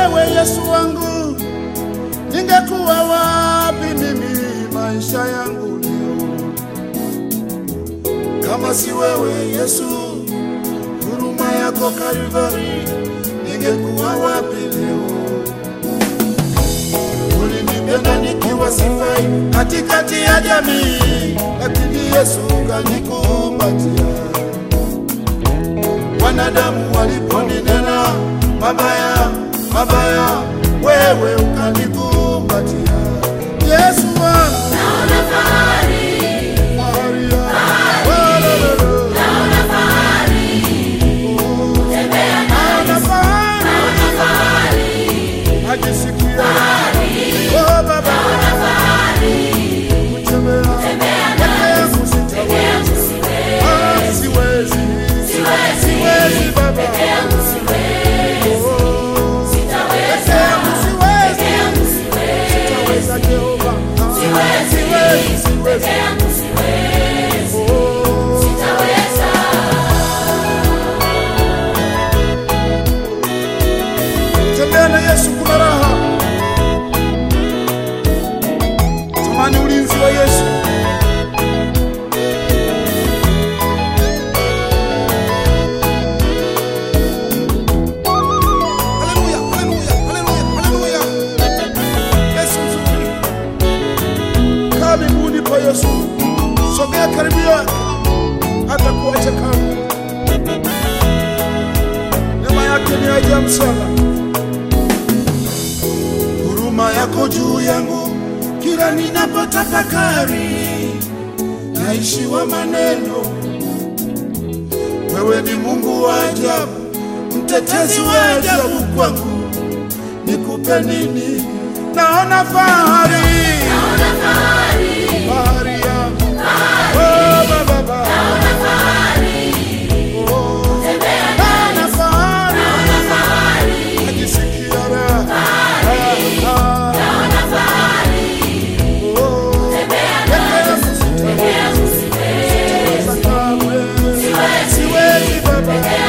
wewe Yesu wangu, ningekuwa wapi mimi maisha yangu leo? Kama si wewe Yesu, huruma yako Kalvari, ningekuwa wapi leo? Ulinipenda nikiwa sifai katikati ya jamii, lakini Yesu ukanikumbatia. Wanadamu waliponinena mabaya mabaya, wewe ukanikumbatia. Yesu wangu, Naona fahari, Maria, walololo. naona fahari, tembea nami, Naona fahari, naona fahari, najisikia oh Baba, naona fahari, kutembea tembea peke nami, yangu peke sitaweza. yangu siwezi, Ah, siwezi, siwezi, siwezi Baba, peke yangu siwezi, Oh, sitaweza, peke yangu siwezi. peke yangu siwezi, Sitaweza Jehova, Ah, siwezi, siwezi, siwezi. peke yangu siwezi, Oh, sitaweza. Tembea na Yesu kuna raha. Tamani ulinzi wa Yesu. Haleluya, haleluya, haleluya, haleluya. Yesu mzuri. Kaa miguuni pa Yesu. Sogea karibu yake. Hata kuacha kamwe. Neema yake ni ajabu sana. Huruma yako juu yangu kila ninapotafakari, naishiwa maneno. Wewe ni Mungu wa ajabu, mtetezi wa ajabu kwangu. Nikupe nini? Naona fahari, Naona fahari, fahari yangu oh, Baba, Baba. naona fahari, Oh, tembea nami, naona fahari, naona fahari, najisikia raha, raha. naona fahari, Oh, tembea peke nami, yangu peke yangu siwezi, sitaweza kamwe. siwezi, Siwezi Baba, peke